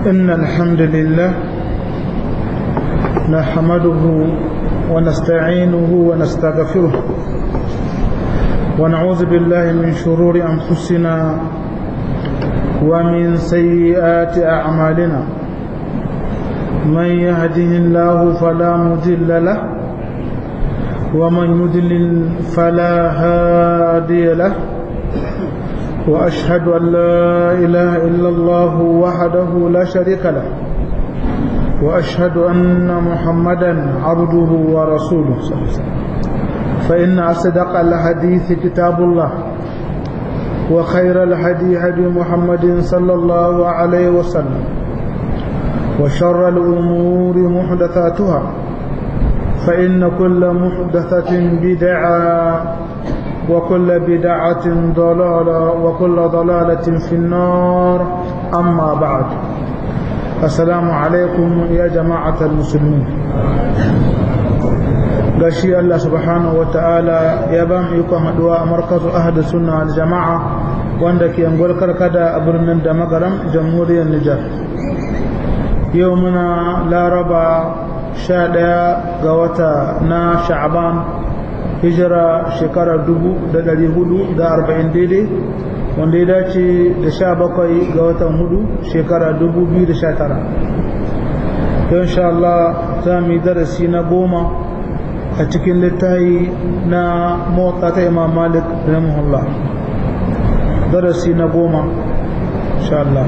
إن الحمد لله نحمده ونستعينه ونستغفره ونعوذ بالله من شرور أنفسنا ومن سيئات أعمالنا من يهده الله فلا مضل له ومن يضلل فلا هادي له وأشهد أن لا إله إلا الله وحده لا شريك له وأشهد أن محمدا عبده ورسوله صلى الله عليه وسلم فإن أصدق الحديث كتاب الله وخير الهدي هدي محمد صلى الله عليه وسلم وشر الأمور محدثاتها فإن كل محدثة بدعة وكل بدعة ضلالة وكل ضلالة في النار أما بعد السلام عليكم يا جماعة المسلمين gashi Allah subhanahu wa ta'ala ya ba mu ikon haduwa a markazu ahadu sunna al jama'a wanda ke angol karkada a birnin da magaram jamhuriyar Nijar yau muna laraba sha ɗaya ga wata na sha'aban hijira shekarar dubu da ɗari hudu da arba'in daidai wanda ya dace da sha bakwai ga watan hudu shekara dubu biyu da sha tara yau sha Allah za mu yi darasi na goma a cikin littayi na motsa ta imam malik rahimahullah darasi na goma sha Allah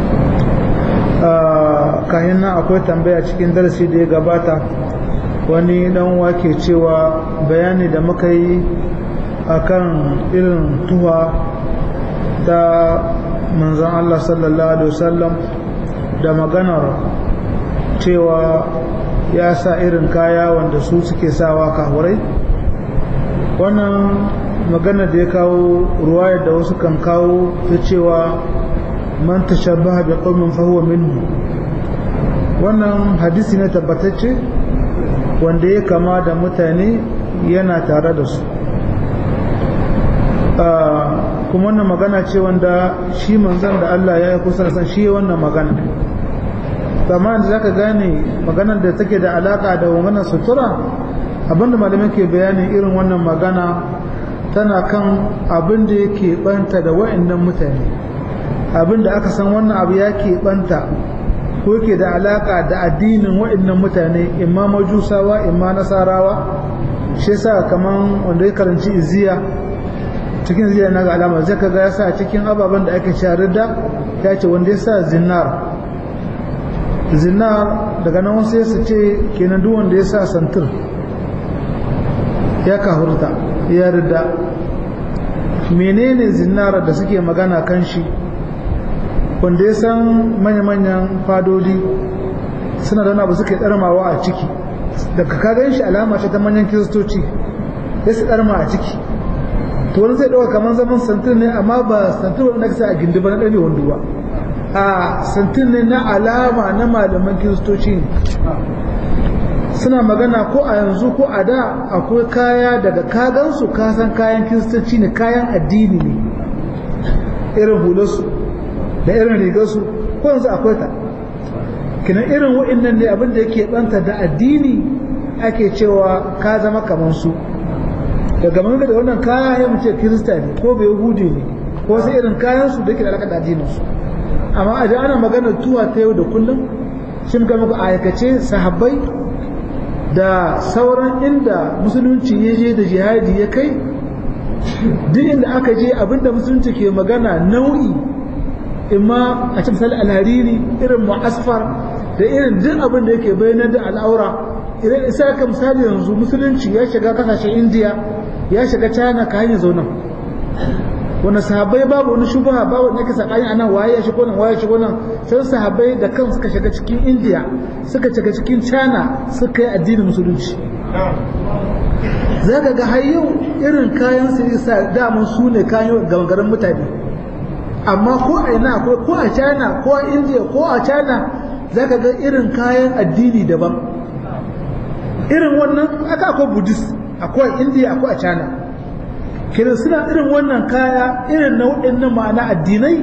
kayan nan akwai tambaya cikin darasi da ya gabata wani dan wake cewa bayani da muka yi akan irin tuwa ta manzan Allah sallallahu alaihi wasallam da maganar cewa ya sa irin kaya wanda su suke sawa kahurai wannan maganar da ya kawo ruwayar da wasu kan kawo ta cewa man tashabbaha bi qaumin fa huwa minhu wannan hadisi ne tabbatacce wanda ya kama da mutane yana tare da su kuma wannan magana ce wanda shi manzan da Allah ya yi kusa san shi wannan magana amma da zaka gane maganar da take da alaka da wannan sutura abinda malamai ke bayanin irin wannan magana tana kan abin da yake banta da wa'annan mutane abin da aka san wannan abu ya ke banta ko ke da alaka da addinin wa'annan mutane imma majusawa imma nasarawa shi yasa kaman wanda ya karanci iziya cikin iziya na ga alama zai kaga yasa cikin ababen da ake sharar da ya ce wanda ya sa zinnar zinnar daga nan wasu su ce kenan duk wanda ya sa santir ya kahurta ya rida menene zinnar da suke magana kan shi wanda ya san manya-manyan fadodi suna da abu suke tsarmawa a ciki daga kagan shi alama ce ta manyan kiristoci ya su tsarma a ciki to wani zai ɗauka kamar zaman santin ne amma ba santin wanda ka sa a gindi ba na ɗabe wando ba a santin ne na alama na malaman kiristoci ne suna magana ko a yanzu ko a da akwai kaya daga kagansu kasan kayan kiristoci ne kayan addini ne irin hularsu da irin rigarsu ko yanzu akwai ta kinan irin wa'annan ne abin da yake banta da addini ake cewa ka zama kamar su daga mun da wannan kaya ya mace kirista ne ko bai yahudi ne ko sai irin kayan su da ke da alaka da addinin su amma a ana magana tuwa ta yau da kullum shin ga muku aikace sahabbai da sauran inda musulunci ya je da jihadi ya kai duk inda aka je abinda musulunci ke magana nau'i imma a cikin misali alhariri irin mu'asfar da irin duk abin da yake bayanar da al'aura idan isa ka misali yanzu musulunci ya shiga kasashen indiya ya shiga china ka hanyar zaunan wanda sahabbai babu wani shubaha babu wani yake sakani anan waye ya shigo nan waye ya shigo nan sai sahabbai da kan suka shiga cikin indiya suka shiga cikin china suka yi addinin musulunci za ka ga har yau irin kayan su isa daman su ne kayan garin mutane amma ko a ina akwai ko a china ko a india ko a china za ka ga irin kayan addini daban irin wannan aka akwai buddhist akwai a india akwai a china kiran suna irin wannan kaya irin na waɗannan ma'ana addinai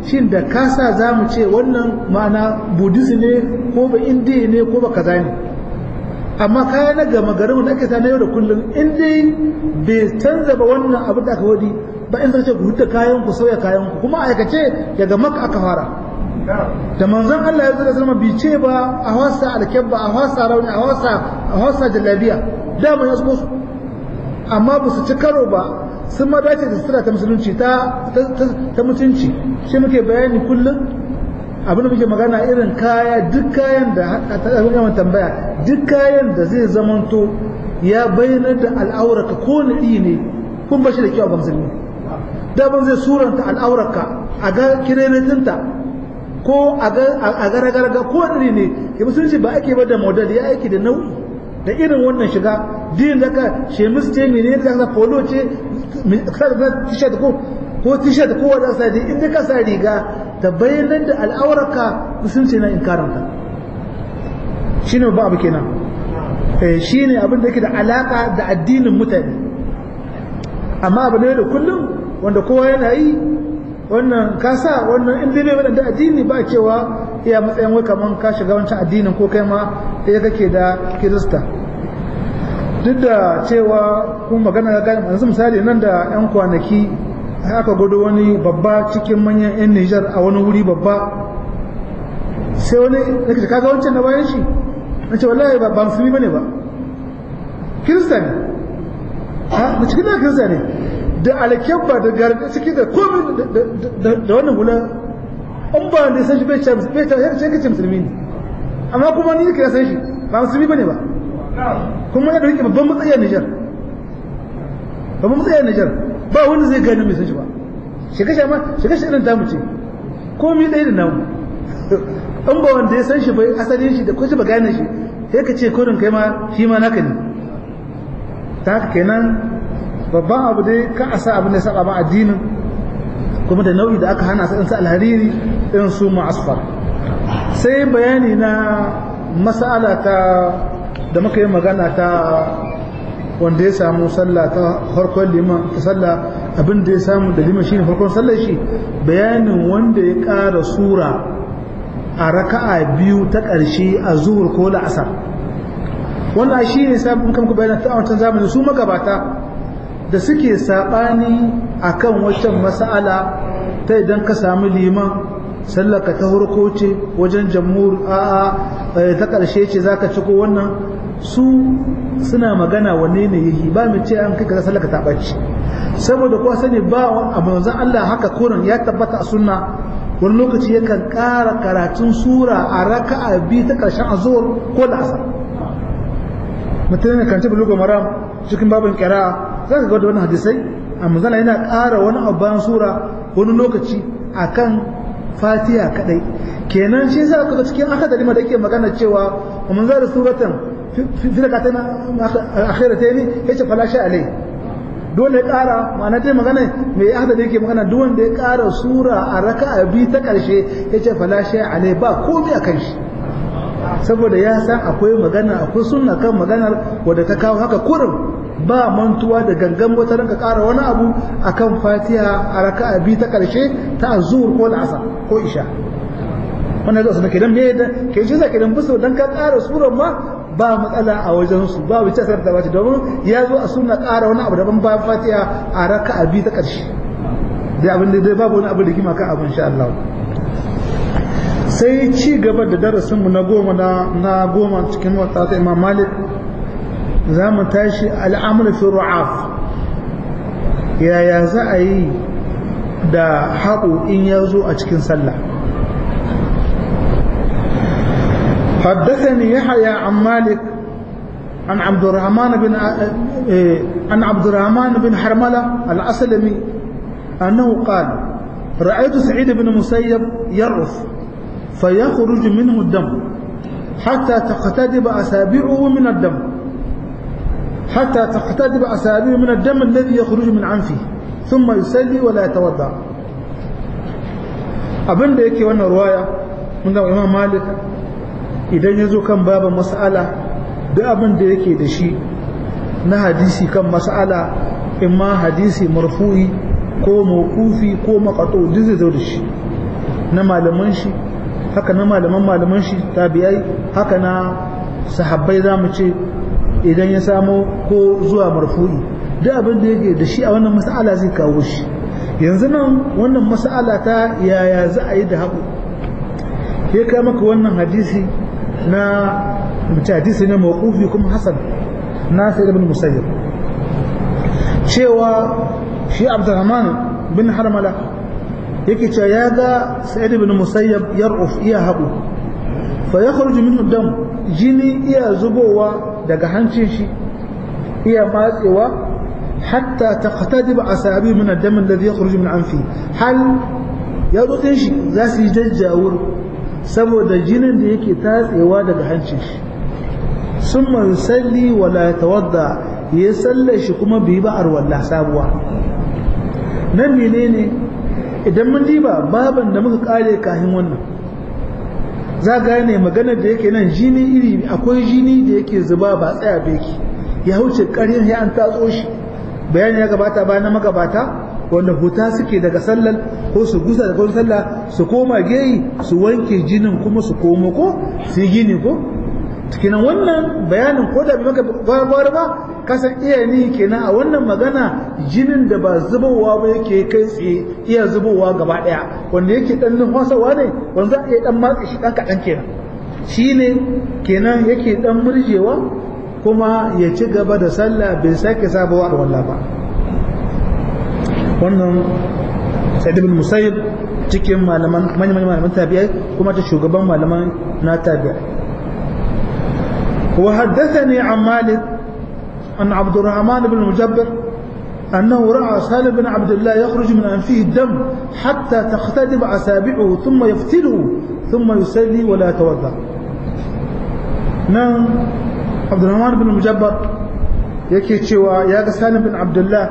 shin da kasa za mu ce wannan ma'ana buddhism ne ko ba indiya ne ko ba kaza ne amma kaya na gama garin da ake na yau da kullum in dai bai canza ba wannan abu da aka wadi ba in zai ce ku huta kayan ku sauya kayan ku kuma aikace daga maka aka fara da manzon Allah ya zo da zama bi ce ba a wasa alkebba a wasa rauni a wasa a wasa jallabiya dama ya su amma ba su ci karo ba sun ma dace da sutura ta musulunci ta ta mutunci shi muke bayani kullum abin da muke magana irin kaya duk kayan da ta yawan tambaya duk kayan da zai zamanto ya bayyana da al'auraka ko naɗi ne kun bashi da kyau ga musulmi daban zai suranta al'auraka a ga kirenetinta ko a ga ragarga ko naɗi ne ya musulunci ba ake ba da model ya aiki da nau'i da irin wannan shiga din da ka shemis ce mene da ka polo ce t-shirt ko ko t-shirt ko wanda sa inda ka sa riga ta bayyanar da al'aurarka musulunci na inkaranta shi ne ba abu kenan shi ne abin da yake da alaka da addinin mutane amma abu ne da kullum wanda kowa yana yi wannan kasa wannan inda bai wadanda addini ba cewa iya matsayin wai kaman ka shiga wancan addinin ko kai ma ɗaya kake da kirista duk da cewa kun magana ga gani yanzu misali nan da 'yan kwanaki aka gudu wani babba cikin manyan 'yan Nijar a wani wuri babba sai wani ya kace kaga wancan na bayan shi na ce wallahi ba musulmi bane ba kirista ne ha da cikin da kirista ne da alkyabba da garda ciki da komai da wannan hula an ba da san shi bai ce bai ta yar ce musulmi ne amma kuma ni ka san shi ba musulmi bane ba kuma ya dauki babban matsayin Nijar babban matsayin Nijar ba wanda zai gani mai san shi ba shiga shi ma shiga shi irin tamu ce komai ɗaya da namu in ba wanda ya san shi bai asalin shi da kwashi ba gane shi sai ka ce kodin kai ma shi ma naka ne ta haka kenan babban abu dai ka a sa abin da ya saba ma addinin kuma da nau'i da aka hana su in su alhariri irin su ma'asfar sai bayani na mas'ala ta da muka yi magana ta wanda ya samu sallah ta farkon liman ta sallah abin da ya samu da liman shine farkon sallar shi bayanin wanda ya ƙara sura a raka'a biyu ta ƙarshe a zuhur ko la'asar wannan shi ne sabon kan ku bayanan ta wancan zamani su magabata da suke saɓani akan waccan mas'ala ta idan ka samu liman sallaka ta farko ce wajen jamhur a'a ta ƙarshe ce zaka ci ko wannan su suna magana wanne ne yahi ba mu ce an kai ka sallaka ta ɓaci saboda kuwa sani ba a manzon Allah haka kurin ya tabbata a sunna wani lokaci yakan ƙara karatun sura a raka'a biyu ta ƙarshen azuwar ko da asar mutum ne kan ci bulugu maram cikin babin kira za ka ga da wani hadisai a manzala yana ƙara wani abu bayan sura wani lokaci akan fatiha kadai kenan shi yasa kaga cikin akadari da yake magana cewa wa man zara suratan fi rakatayn akhiratayn yace fala sha alai dole ya kara ma'ana dai magana mai ahda da yake magana duk wanda ya kara sura a raka'a bi ta karshe yace fala sha alai ba komai akan shi saboda ya san akwai magana akwai sunna kan maganar wadda ta kawo haka kurin ba mantuwa da gangan wata ranka ƙara wani abu akan fatiha a raka'a biyu ta ƙarshe ta azur ko al'asar ko isha wannan zai ke dan me da ke shi zaka dan buso dan ka ƙara surar ma ba matsala a wajen su ba wuce sai da bace domin ya zo a sunna ƙara wani abu daban bayan fatiha a raka'a biyu ta ƙarshe dai abin da dai babu wani abu da kima kan abu insha Allah sai ci gaba da darasin mu na goma na goma cikin wata ta Imam Malik za mu tashi al'amur fi ru'af yaya za a yi da haɓo in ya zo a cikin sallah حدثني يحيى عن مالك عن عبد الرحمن بن عن عبد الرحمن بن حرملة الأسلمي أنه قال رأيت سعيد بن مسيب يرف فيخرج منه الدم حتى تقتدب أسابيعه من الدم حتى تقتدب أسابيع من الدم الذي يخرج من عنفه ثم يسلي ولا يتوضا abin da yake wannan ruwaya mun ga Imam Malik idan ya zo kan baban mas'ala duk abin da yake da shi na hadisi kan mas'ala imma hadisi marfu'i ko mawqufi ko maqatu duk zai zo da shi na malaman shi haka na malaman malaman shi tabi'ai haka na sahabbai za mu ce idan ya samo ko zuwa marfu'i duk abin da yake da shi a wannan mas'ala zai kawo shi yanzu nan wannan mas'ala ta yaya za a yi da haƙu ya kai maka wannan hadisi na mace hadisi ne mawqufi kuma hasan na sai ibn musayyib cewa shi abdurrahman bin harmala yake cewa ya ga sa'id ibn musayyab yar'uf iya haƙu fa yakhruju minhu dam jini iya zubowa daga hancin shi iya matsewa hatta taqtadib asabi min ad-dam alladhi yakhruju min anfi hal ya dutsen shi za su yi jajjawur saboda jinin da yake tatsewa daga hancin shi summa yusalli wa la yatawadda ya sallar shi kuma bai ba arwalla sabuwa nan menene idan mun diba baban da muka kare kahin wannan za gane maganar da yake nan jini iri akwai jini da yake zuba ba tsaya beki ya wuce ƙarin ya an tatso shi bayani ya gabata bayan na magabata wanda huta suke daga sallar ko su gusa daga wani sallah su koma geyi su wanke jinin kuma su komo ko su yi gini ko kinan wannan bayanin ko da bai maka gwagwar ba kasan iya ni kenan a wannan magana jinin da ba zubowa ba yake kai tsaye iya zubowa gaba daya wanda yake dan numfasawa ne wanda za a iya dan matsa shi dan kaɗan kenan shi ne kenan yake dan murjewa kuma ya ci gaba da sallah bai sake sabawa a wallah ba wannan sa'id ibn musayyib cikin malaman manyan malaman tabi'ai kuma ta shugaban malaman na tabi'ai وحدثني عن مالك أن عبد الرحمن بن المجبر أنه رأى سالم بن عبد الله يخرج من أنفه الدم حتى تختلف أسابعه ثم يفتله ثم يصلي ولا يتوضأ نعم عبد الرحمن بن المجبر yake cewa ya ga salim bin abdullah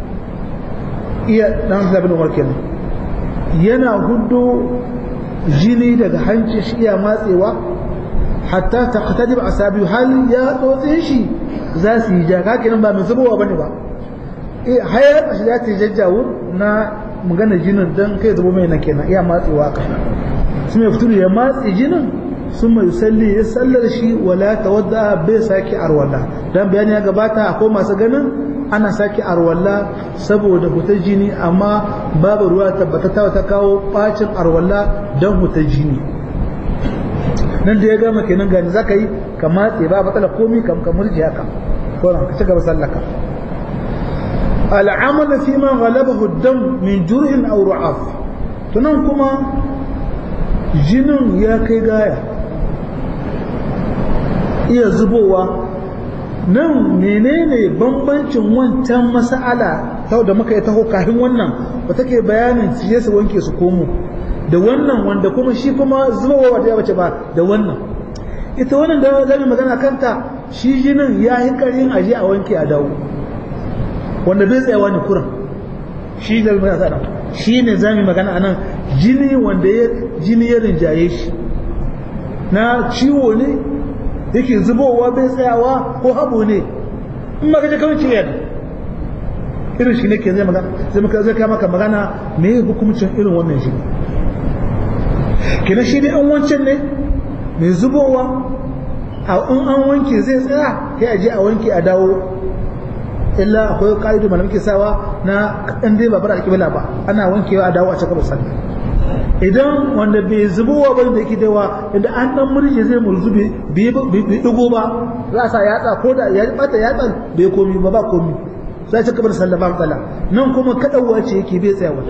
iya dan bin umar kenan yana hudu jini daga hancin shi iya matsewa hatta taqtadib asabi hal ya tsotse shi za su yi jaka kenan ba mai zubowa bane ba eh hayar shi za ta jajjawo na magana jinin dan kai zubo mai na kenan iya matsewa ka sun ya fito ya matse jinin sun mai salli ya sallar shi wala tawadda bai sake arwalla dan bayani ya gabata akwai masu ganin ana sake arwalla saboda hutar jini amma babu ruwa tabbatata ta kawo bacin arwalla dan hutar jini nan da ya gama kenan gani zaka yi ka matse ba matsala komi kam ka murji haka ko ka ci gaba sallaka al'amal fi ma ghalabahu ad-dam min jur'in aw ru'af tunan kuma jinin ya kai gaya iya zubowa nan menene bambancin wancan mas'ala sau da muka yi taho kafin wannan ba take bayanin su su wanke su komo da wannan wanda kuma shi kuma zubowa wata ya bace ba da wannan ita wannan da zai magana kanta shi jinin ya yi karin aje a wanke a dawo wanda bai tsayawa ne kuran shi da mai tsada shi ne za mu magana anan jini wanda ya jini ya rinjaye shi na ciwo ne yake zubowa bai tsayawa ko habo ne in ma kaje kawai ciwo ne irin shi ne ke zai magana zai maka zai maka magana me hukumcin irin wannan shi kina shi dai an wancan ne mai zubowa a in an wanke zai tsaya sai a je a wanke a dawo illa akwai ka'idu malam ke sawa na kaɗan dai babar alƙibla ba ana wankewa a dawo a cikin sallah idan wanda bai zubowa ba da yake dawa idan an dan murje zai murzu bai dugo ba za a sa yatsa ko da ya bata yatsan bai komi ba ba komi za ci kabar sallah ba matsala nan kuma kaɗauwa ce yake bai tsayawa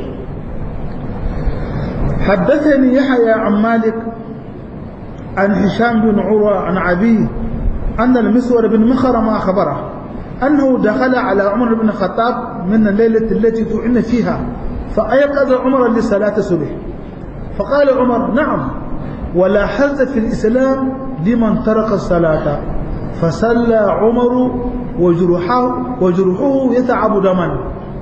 حدثني يحيى عن مالك عن هشام بن عروة عن أبيه أن المسور بن مخرم أخبره أنه دخل على عمر بن الخطاب من الليلة التي طعن فيها فأيقظ عمر لصلاة الصبح فقال عمر نعم ولا حز في الإسلام لمن ترك الصلاة فصلى عمر وجرحه وجرحه يتعب دما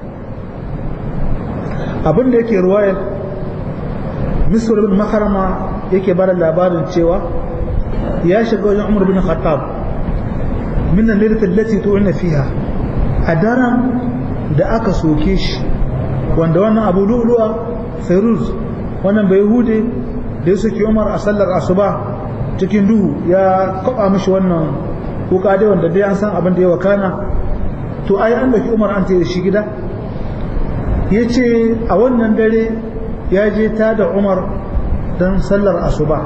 abin da yake ruwayar misr bin makarama yake bada labarin cewa ya shiga wajen umar bin khattab min al-laylat allati tu'ina fiha a daren da aka soke shi wanda wannan abu lu'lu'a fairuz wannan bai hude da ya saki umar a sallar asuba cikin duhu ya kwaba mishi wannan kuka dai wanda dai an san abin da ya wakana to ai an daki umar an da shi gida ya ce a wannan dare ya je ta da umar don sallar asuba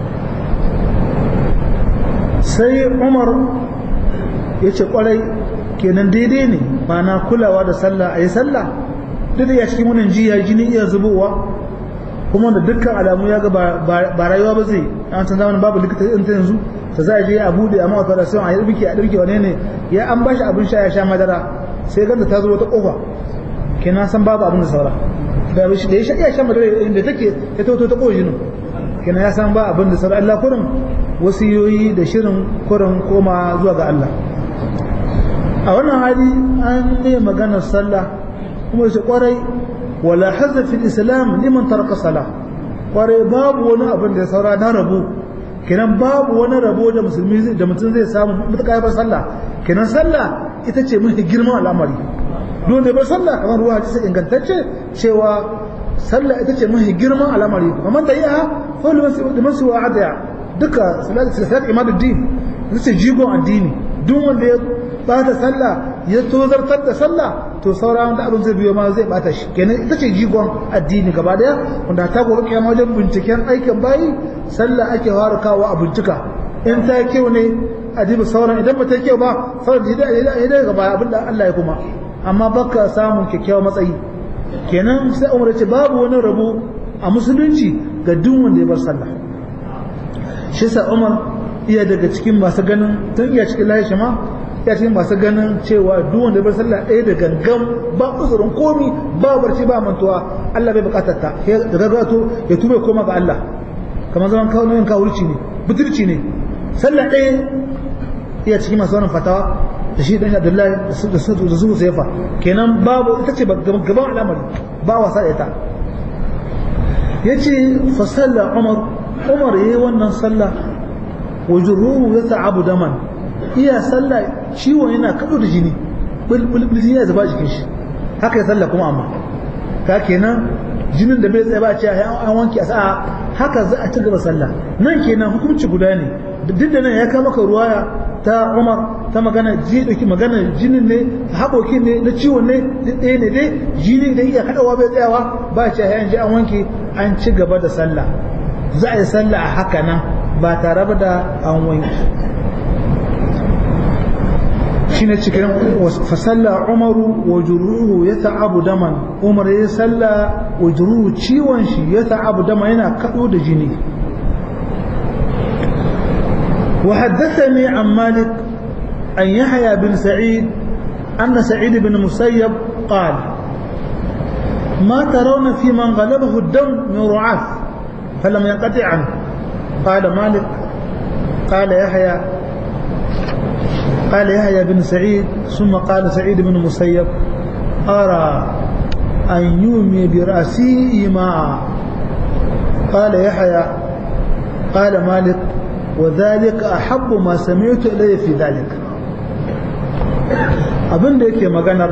sai umar ya ce kwarai kenan daidai ne ba na kulawa da sallah a yi sallah duk da ya cikin wannan jiya jini iya zubowa kuma da dukkan alamu ya ga ba rayuwa ba zai an san zamanin babu likita in ta yanzu ta za a je a bude a mawata da sai a yi ɗirki a ɗirki wane ne ya an bashi abin sha ya sha madara sai ganda ta zo wata ƙofa kenan san babu abin da saura da ya sha iya sha madara inda take ya ta ta ƙofa jinin kenan ya san ba abin da saura Allah kurin wasiyoyi da shirin kurin koma zuwa ga Allah a wannan hali an ne maganar sallah kuma shi kwarai wala hazza fil islam liman taraka salah kwarai babu wani abin da ya saura na rabo kenan babu wani rabo da musulmi da mutum zai samu mutuka ba sallah kenan sallah ita ce mafi girman al'amari don da ba sallah kamar ruwa hadisi ingantacce cewa sallah ita ce mafi girman al'amari kamar da iya fa liman su wa'ada duka salat imaduddin ita ce jigon addini duk wanda ya bata sallah ya tozartar da sallah to sauran da abin zai biyo ma zai bata shi kenan ita ce jigon addini gaba daya wanda ta gobe kiyama wajen binciken aikin bayi sallah ake fara kawo a bincika in ta kyau ne a diba sauran idan ba ta kyau ba sauran da ya daga baya abin da Allah ya kuma amma baka samun kyakkyawan matsayi kenan sai umar ce babu wani rabo a musulunci ga duk wanda ya bar sallah shi sa umar iya daga cikin masu ganin tun iya cikin lahi ma ya cikin masu ganin cewa duk wanda bar sallah ɗaya da gangan ba uzurin komi ba barci ba mantuwa Allah bai bukatar ta da gaggato ya tuba koma ga Allah kamar zaman kawo nan kawurci ne butulci ne sallah ɗaya iya cikin masu wannan fatawa da shi dan Abdullahi da su da su Saifa kenan babu ita ce gaban al'amari ba wasa da ita yace fa salla Umar Umar yayi wannan sallah wajruhu yata'abu daman iya sallah ciwon yana kado da jini bulbul jini ya zuba jikin shi haka ya sallah kuma amma ka kenan jinin da bai tsaye ba ce an wanke a sa'a haka za a ci gaba sallah nan kenan hukunci guda ne duk da nan ya kama ka ruwaya ta Umar ta magana ji dauki magana jinin ne haɓokin ne na ciwon ne ɗaya ne dai jini da iya kaɗawa bai tsayawa ba ce an ji an wanke an ci gaba da sallah za a yi sallah a haka nan ba tare da an wanke shine cikin fasalla umaru wa juruhu ya ta'abu daman umar ya salla wa juruhu ciwon shi ya ta'abu dama yana kado da jini wa haddathani an malik an yahya bin sa'id anna sa'id bin musayyab qala ما ترون في من غلبه الدم من رعاف فلم ينقطع عنه قال مالك قال يحيى قال يحيى بن سعيد ثم قال سعيد بن مسيب أرى أن يومي برأسي إيماء قال يحيى قال مالك وذلك أحب ما سمعت إلي في ذلك abin da yake maganar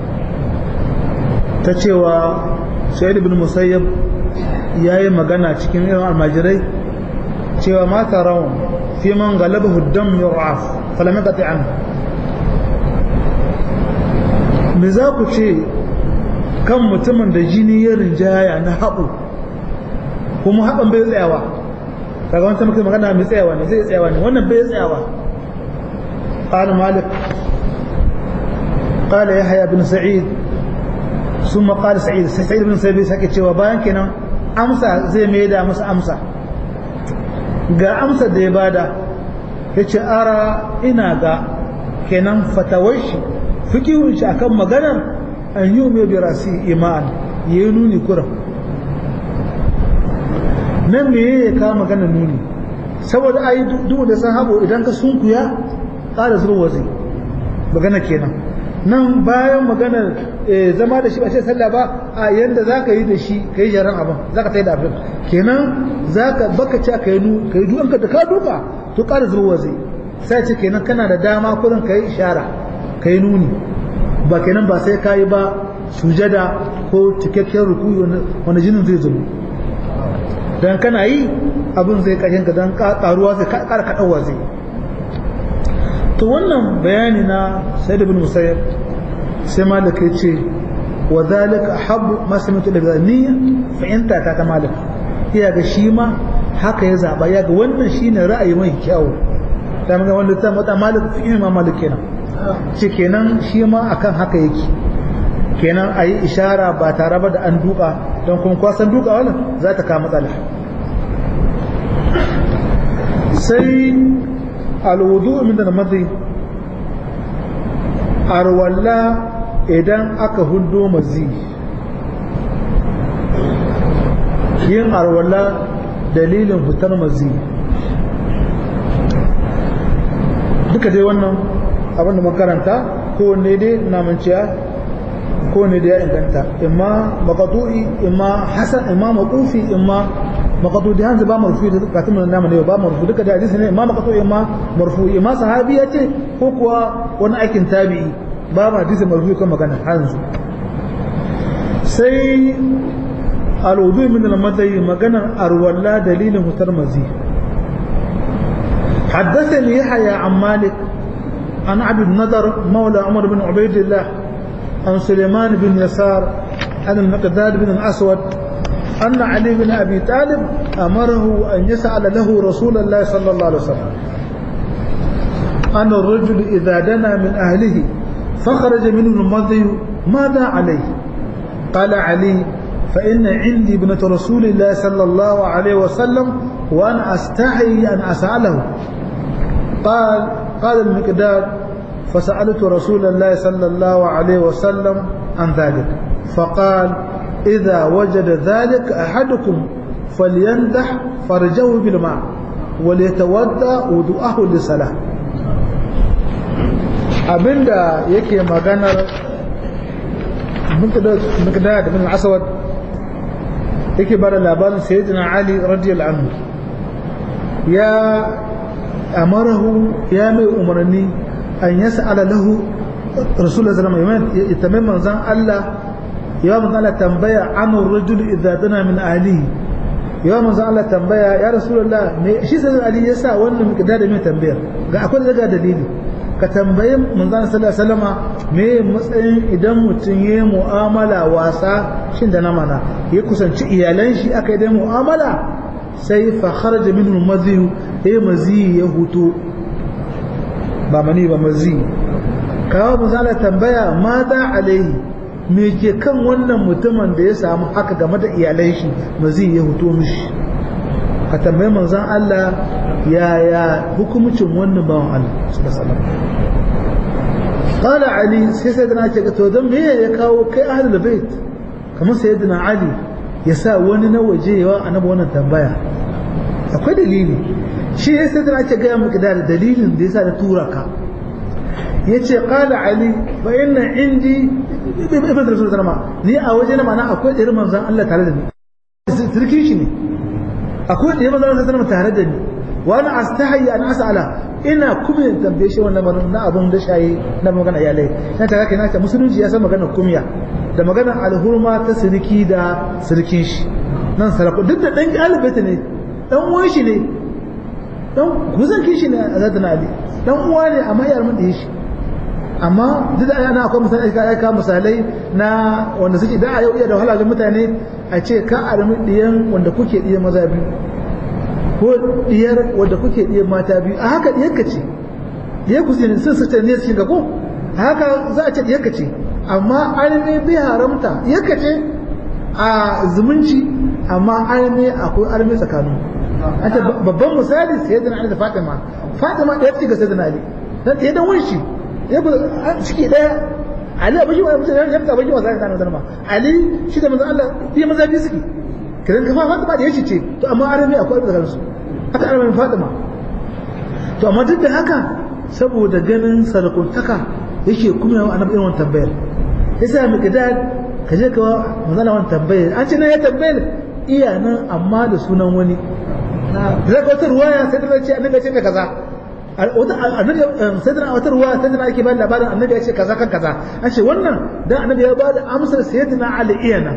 ta cewa sa'id ibn musayyab ya yi magana cikin irin almajirai cewa mata rawan fi man galabahu dam yur'af falam yaqti an me za ku ce kan mutumin da jini ya rinjaya na haɓu kuma haɓan bai tsayawa kaga wancan mutum magana mai tsayawa ne zai tsayawa ne wannan bai tsayawa قال مالك قال يحيى بن سعيد ثم قال سعيد سعيد بن سعيد sake cewa bayan kenan amsa zai mai da masa amsa ga amsa da ya bada yace ara ina ga kenan fatawar shi fikihun shi akan maganar an yi mai bi rasi iman ya yi nuni kuran nan me ya kawo maganar nuni saboda ai duk da san habo idan ka sunkuya ƙara zuwa wazi magana kenan nan bayan maganar zama da shi ba ce sallah ba a yanda za ka yi da shi ka yi jaran abin za ka ta yi da abin kenan za ka baka ci ka yi nu ka yi duwanka da ka duka to ƙara zuwa wazi sai ce kenan kana da dama kurin ka yi ishara ka yi nuni ba kenan ba sai ka yi ba sujada ko cikakken rukuyi wanda jinin zai zubo dan kana yi abin zai kashin ka dan karuwa zai kara kadawa zai to wannan bayani na sayyid ibn musayyib sai malik ya ce wa zalika habbu ma sami'tu da niyya fa anta ta malik iya ga shi ma haka ya zaba ya ga wannan shine ra'ayi mai kyau da mun ga wanda ta mata malik fi imam malik kenan ce kenan shi ma akan haka yake kenan ayi ishara ba tare ba da an duka don kuma kwasan duka wannan za ta kama matsala sai alwudu min da madhi arwalla idan aka hudo mazi yin arwalla dalilin fitar mazi duka dai wannan abinda makaranta kowanne dai namanciya kowanne da ya inganta imma makatu'i imma hasan imma makufi imma makatu da hanzu ba marfu da katun nan namu ne ba marfu duka da hadisi ne imma makatu imma marfu imma sahabi ya ce ko kuwa wani aikin tabi'i ba ma hadisi marfu kan magana hanzu sai alwudu min al-madai magana arwalla dalilin hutar mazi حدثني يحيى عن مالك عن عبد النضر مولى عمر بن عبيد الله عن سليمان بن يسار عن المقداد بن الأسود أن علي بن أبي طالب أمره أن يسأل له رسول الله صلى الله عليه وسلم أن الرجل إذا دنا من أهله فخرج منه المضي ماذا عليه قال علي فإن عندي ابنة رسول الله صلى الله عليه وسلم وأنا أستحي أن أسأله قال قال المقداد فسألت رسول الله صلى الله عليه وسلم عن ذلك فقال إذا وجد ذلك أحدكم فليندح فرجه بالماء وليتودى وضوءه للصلاة abinda yake maganar miqdad bin aswad yake bada labarin sayyidina ali radiyallahu anhu ya amarahu ya mai umarni an yas'ala lahu rasulullahi sallallahu alaihi wasallam ya tambaye manzon Allah ya manzon Allah tambaya anu rajul idza dana min ahlihi ya manzon Allah tambaya ya rasulullah me shi sai ali yasa wannan miqdad mai tambayar ga akwai daga dalili ka tambayi manzon sallallahu alaihi wasallama me matsayin idan mutum ya mu'amala wasa shin da na mana ya kusanci iyalan shi aka yi da mu'amala sai fa kharaja minhu mazi ya mazi ya huto ba mani ba mazi kawo manzon tambaya ma da alaihi me ke kan wannan mutumin da ya samu haka game da iyalan shi mazi ya huto mishi ka tambayi manzon Allah yaya hukumcin wannan bawan Allah sallallahu alaihi qala ali sai sayyidina ce to dan me ya kawo kai ahlul bait kamar sayyidina ali ya sa wani na waje yawa annabi wannan tambaya akwai dalili shi ya sayyidina ce ga maka da dalilin da yasa da tura ka yace qala ali fa inna indi ibn rasul sallama ni a waje na mana akwai irin manzon Allah tare da ni sirkin shi ne akwai irin manzon Allah sallama tare da ni wani astahayi an asala ina kuma yin tambaye shi wannan na abun da shayi na magana iyalai na ta kake naka musulunci ya san magana kumya da magana alhurma ta sirki da sirkin shi nan sarako duk da dan alibata ne dan uwan shi ne dan guzan shi ne a zadana ali dan uwa ne amma yar mun da shi amma duk da ana akwai misalai ka aika misalai na wanda suke da a yau iya da wahala mutane a ce ka armi diyan wanda kuke diyan maza biyu ko diyar wadda kuke diyar mata biyu a haka diyarka ce diyar ku ne sun sace ne cikin ga ko a haka za a ce diyarka ce amma arme bai haramta diyarka ce a zumunci amma arme akwai arme tsakanin an ce babban misali sai da Ali da Fatima Fatima da yace ga Sayyidina Ali dan ɗaya dan wunshi ya ku ciki daya Ali abin wa mutum ya fita abin wa sai kana zama Ali shi da manzo Allah biya maza biyu suke kidan kafa Fatima da yace ce to amma arami akwai da kansu haka aramin Fatima to amma duk da haka saboda ganin sarakuntaka yake kuma yawan annabi irin wannan tambayar yasa mu kida ka je ka manzala wannan tambayar an ce na ya tambayar iya nan amma da sunan wani da ka wata ruwaya sai da ce annabi ya ce kaza annabi sai da wata ruwaya sai da ake bayan labarin annabi ya ce kaza kan kaza an ce wannan dan annabi ya bada amsar sayyidina Ali iyana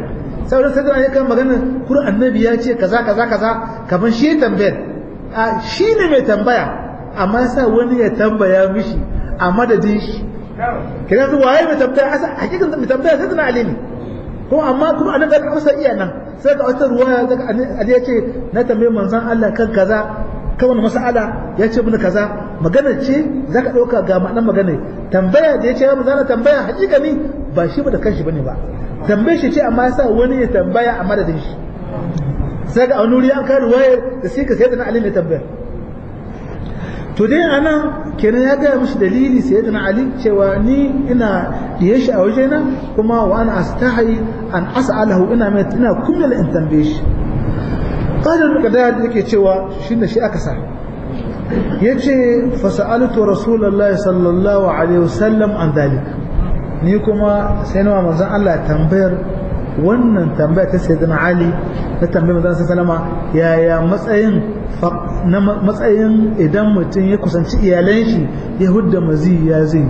sauran sai ya kan magana kur annabi ya ce kaza kaza kaza kaman shi tambayar a shi ne mai tambaya amma sa wani ya tambaya mishi a madadin shi kina su waye mai tambaya asa hakikan mai tambaya sai tana alimi kuma amma kuma annabi ya amsa iya nan sai ga wata ruwaya daga Ali ya ce na tambaye manzon Allah kan kaza kan wani mas'ala ya ce mini kaza magana ce zaka dauka ga ma'anar magana tambaya da ya ce manzon Allah tambaya hakikani ba shi ba da kanshi bane ba tambaye shi ce amma yasa wani ya tambaya a madadin shi sai ga wani wuri an kai ruwaya da sai ka sai da Ali ne tambaya to dai anan kenan ya gaya mishi dalili sai da Ali cewa ni ina diye shi a wajena kuma wa ana astahi an as'alahu ina mai ina kullal in tambaye shi qala al-qadad yake cewa shine shi aka sa yace fa sa'altu rasulullahi sallallahu alaihi wasallam an dalik ni kuma sai na manzon Allah tambayar wannan tambaya ta sayyidina Ali na tambayar manzon sallama yaya matsayin na matsayin idan mutum ya kusanci iyalan shi ya hudda mazi ya zai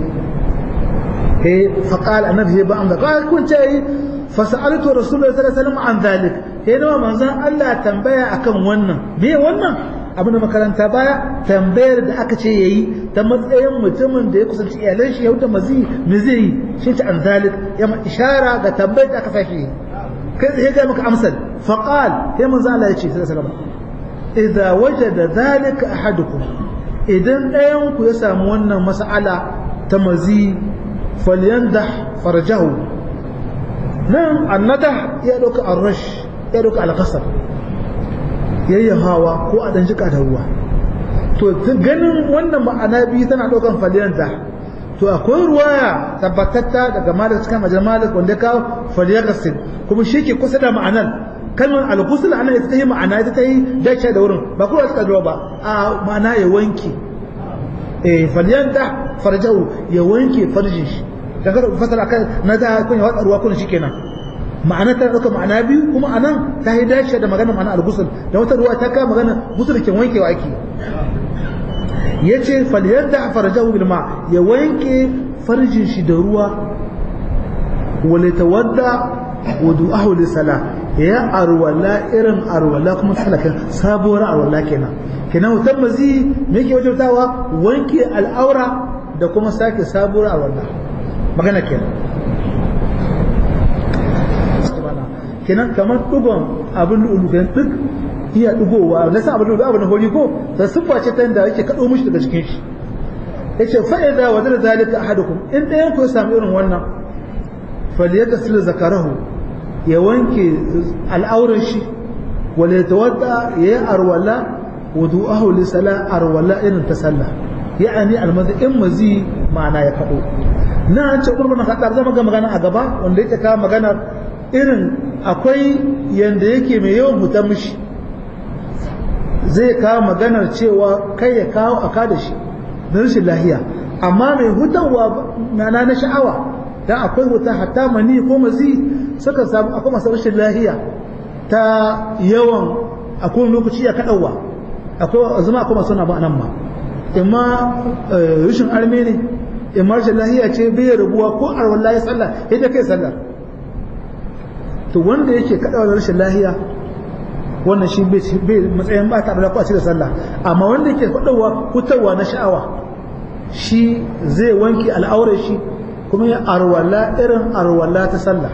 he faqal annabi ba an da qal kun ce fa sa'altu rasulullahi sallallahu alaihi wasallam an zalik he nawa manzon Allah tambaya akan wannan me wannan abin da makaranta baya tambayar da aka ce yayi ta matsayin mutumin da ya kusanci iyalan shi ya hudda mazi me zai shi ta an zalik ya ma ishara ga tambayar da aka sake kai sai ga maka amsal faqal he manzon Allah ya ce sallallahu alaihi wasallam idza wajada dhalika ahadukum idan ɗayan ku ya samu wannan mas'ala ta mazi falyandah farjahu nan annadah ya dauka arrash ya dauka alqasar yayyahawa ko a dan jika da ruwa to ganin wannan ma'ana biyu tana daukan falyandah to akwai ruwaya tabbatatta daga malik cikin majal malik wanda ka falyaghsil kuma shi ke kusa da ma'anar kalmar al-ghusl ana ita tayi ma'ana ita tayi dace da wurin ba kowa suka zuwa ba a ma'ana ya wanke eh falyanta farjahu ya wanke farjin shi daga fasara kan na da kun ya ruwa kun shikenan ma'ana ta dauka ma'ana biyu kuma anan ta yi dace da magana ma'ana al-ghusl da wata ruwa ta ka magana ghusl ke wankewa ake yace falyanta farjahu bil ma ya wanke farjin shi da ruwa wala tawadda wudu'ahu lisala ya arwala irin arwala kuma salakan sabuwar arwala kenan kenan wutan mazi me yake wajabtawa wanke al'aura da kuma sake sabuwar arwala magana kenan kenan kamar dugon abin lulu kenan duk iya dugowa na sa abin lulu abin hori ko da siffa ce ta yadda yake kado mishi daga cikin shi yace fa idza wadara zalika ahadukum in ɗayan ku ya samu irin wannan falyatasil zakarahu ya wanke al'auran shi wale ya tawadda ya yi arwala wudu'ahu li sala arwala irin ta sallah ya'ani almazi in mazi ma'ana ya kaɗo na an ce ƙurbanin haɗar zama ga magana a gaba wanda yake kawo maganar irin akwai yanda yake mai yawan hutan mishi zai kawo maganar cewa kai ya kawo a da shi na rashin lahiya amma mai hutarwa ma'ana na sha'awa dan akwai wuta hatta mani ko mazi suka samu akwai masu rashin lahiya ta yawan akwai lokaci ya kaɗauwa akwai zama akwai masu nama nan ma imma rashin arme ne imma rashin lahiya ce bai rabuwa ko arwan lahi sallah yadda kai sallah to wanda yake kaɗawa da rashin lahiya wannan shi bai matsayin ba ta da kwaci da sallah amma wanda yake kaɗawa hutawa na sha'awa shi zai wanke al'aurar shi kuma ya arwala irin arwala ta sallah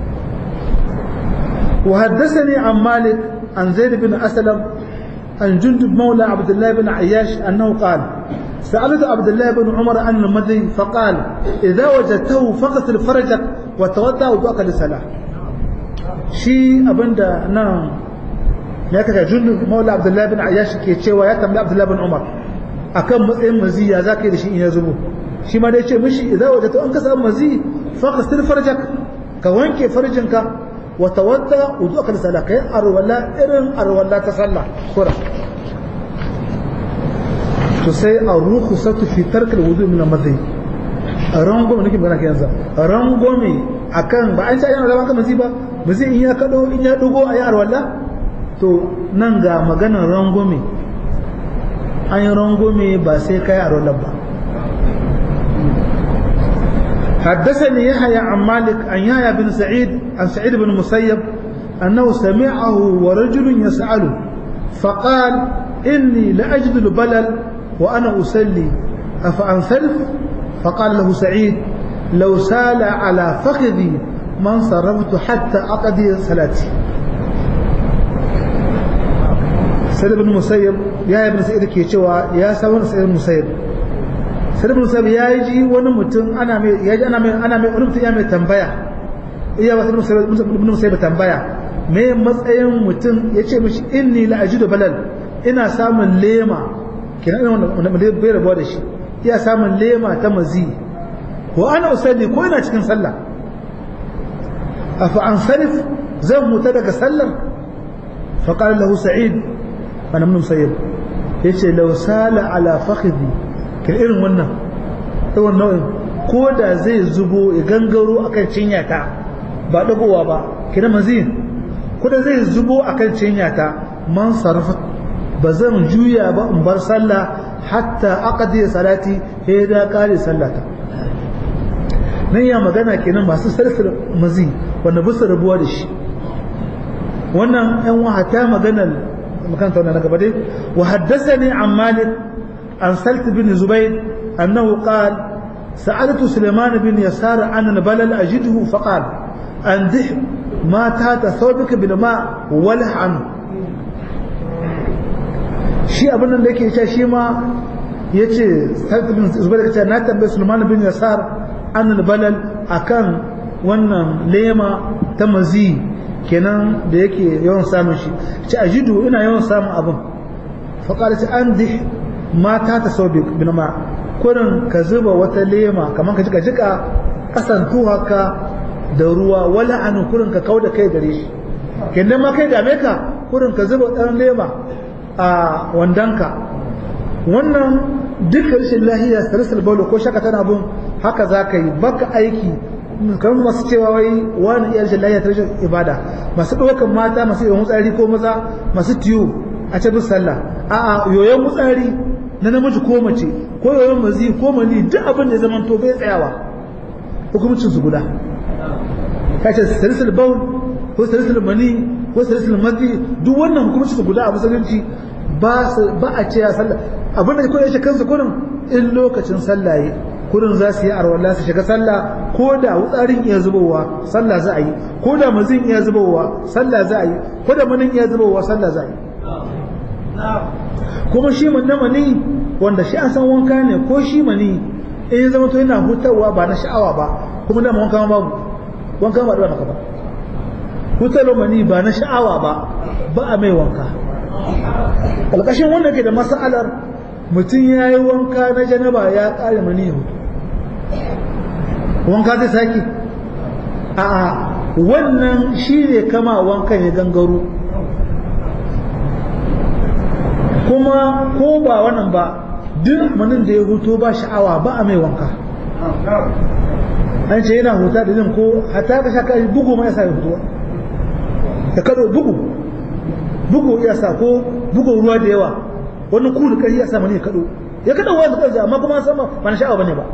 وحدثني عن مالك عن زيد بن أسلم عن جندب مولى عبد الله بن عياش أنه قال سألت عبد الله بن عمر عن المذي فقال إذا وجدته فغسل فرجك وتوضأ وضوءك للصلاة شي أبندا نعم ya kaga jundub maula abdullahi bin ayyash ke cewa ya tambayi abdullahi bin umar akan matsayin maziya za ka yi da shi in ya zubo shi ma dai ce mishi idan waje an ka samu mazi fa qastil farjak ka wanke farjinka wa tawadda wudu'aka lisala kai arwala irin arwala ta sallah kura to sai aruhu satu fi tark alwudu min almadhi rangome nake magana yanzu rangome akan ba an ce yana da mazi ba mazi in ya kado in ya dugo ayi arwala to nan ga maganar rangome an yi rangome ba sai kai arwala ba حدثني يحيى عن مالك عن يحيى بن سعيد عن سعيد بن مسيب أنه سمعه ورجل يسأله فقال إني لأجد البلل وأنا أسلي أفأنصرف فقال له سعيد لو سال على فخذي ما انصرفت حتى أقضي صلاتي سيد بن مسيب يا ابن سيد ke cewa ya sa wani sayyid musayyib sayyid ibn musayyib ya ji wani mutum ana mai ya ji ana mai ana mai wani mutum ya mai tambaya iya ba sayyid ibn musayyib tambaya me matsayin mutum ya ce mishi inni la ajidu balal ina samun lema kina ina wanda bai rabuwa da shi iya samun lema ta mazi wa ana usalli ko ina cikin sallah afa an sarif zan muta daga sallar fa qala lahu sa'id ana mun sayyid yace law sala ala fakhidhi kin irin wannan irin nau'in ko da zai zubo ya gangaro akan cinyata ba dagowa ba kina mazi ko da zai zubo akan cinyata man sarfa ba zan juya ba in bar sallah hatta aqdi salati sai da kare sallata nan ya magana kenan masu sarfin mazi wanda bisa rabuwa da shi wannan yan wahata maganar makanta wannan na gaba dai wa haddathani an malik an salt bin zubayd annahu qala سألت سليمان بن يسار عن البلل أجده فقال أندح ما تات ثوبك بالماء وله عنه shi abin da yake cewa shi ma ya ce zubair ka ce na tambayi sulman bin yasar an balal akan wannan lema ta mazi kenan da yake yawan samun shi ce ajidu ina yawan samun abin faƙar ce an dih mata ta sau bin ma kurin ka zuba wata lema kamar ka jika jika kasan haka da ruwa wala an kurin ka kau da kai gare shi kenan ma kai dame ka kurin ka zuba ɗan lema a wandanka wannan duk rashin lahiya salisul baulo ko shaka tana bin haka za ka yi baka aiki kamar masu cewa wai wani iya rashin lahiya ta rashin ibada masu ɗaukan mata masu yawan mutsari ko maza masu tiyo a ce bin sallah a'a yoyon mutsari na namiji ko mace ko yoyon mazi ko mani duk abin da ya zama to bai tsayawa hukumcin su guda ka ce salisul baul ko salisul mani ko salisul mazi duk wannan hukumcin su guda a musulunci ba a ce ya sallah abin da kawai ya kansu kurin in lokacin sallaye kurin za su yi arwala su shiga sallah ko da wutsarin iya zubowa sallah za a yi ko da mazin iya zubowa sallah za a yi ko da manin iya zubowa sallah za a yi kuma shi na mani wanda shi an san wanka ne ko shi mani in zama to yana hutawa ba na sha'awa ba kuma da wanka babu wanka ba da maka ba hutarwa mani ba na sha'awa ba ba a mai wanka ƙalƙashin wanda ke da mas'alar mutum ya yi wanka na janaba ya ƙare mani ya mutu wanka zai sake a wannan shi ne kama wankan ya gangaro kuma ko ba wannan ba duk manin da ya huto ba sha'awa ba a mai wanka an ce yana huta da jin ko hata ka shaka bugu ma ya sa ya hutuwa ya kado bugu bugu ya sa ko bugun ruwa da yawa wani kulu kari ya sa mani ya kado ya kada wani karji amma kuma sama ba na sha'awa bane ba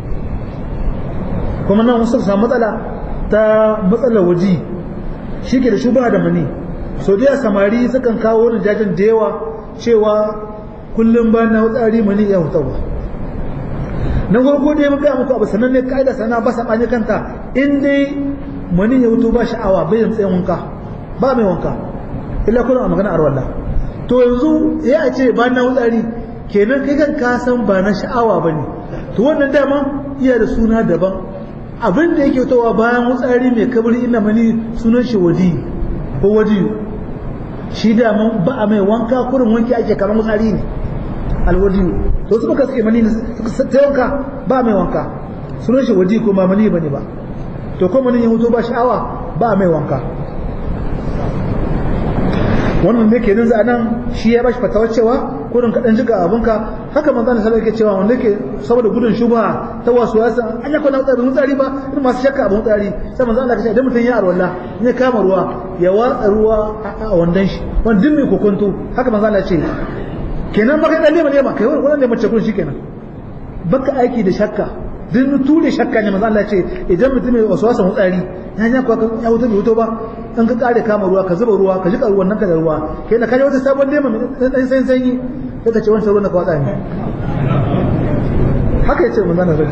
kuma nan wasu samu matsala ta matsalar waji shi ke da shubha da mani so da samari sukan kawo wani jajin da yawa cewa kullum ba na tsari mani ya hutawa na farko dai muka muku abu sanan ne kaida sana ba sabani kanta in dai mani ya hutu ba sha'awa bai tsayin wanka ba mai wanka illa kuna a magana arwalla to yanzu ya ce ba na wutsari kenan kai kan ka san ba na sha'awa ba ne to wannan dama iya da suna daban abin da yake towa bayan wutsari mai kabari ina mani sunan shi wadi ko wadi shi dama ba a mai wanka kurin wanki ake kamar wutsari ne alwadi to su suka suke mani ta wanka ba mai wanka sunan shi wadi ko ba mani bane ba to ko mani ya mutu ba sha'awa ba mai wanka wannan ne kenan za nan shi ya bashi fatawar cewa kurin ka dan jiga abunka haka manzo Allah sallallahu alaihi cewa wanda yake saboda gudun shubha ta wasu ya san an yakuna tsari tsari ba in masu shakka abun tsari sai manzo Allah ya ce idan mutum ya arwalla in ya kama ruwa ya watsa ruwa a wandan shi wanda duk mai kokonto haka manzo Allah ya ce kenan baka dan nema nema kai wannan ne mace kun shikenan baka aiki da shakka din ture shakka ne manzo Allah ce idan mutum ya wasu wasan wutsari ya ya kwa ya wuto bai wuto ba in ka kare kama ruwa ka zuba ruwa ka jika ruwan nan ka da ruwa kai da kaje wata sabon lema mai dan sanyi sanyi sai ka ce wancan ruwan ka watsa ne haka yace manzo Allah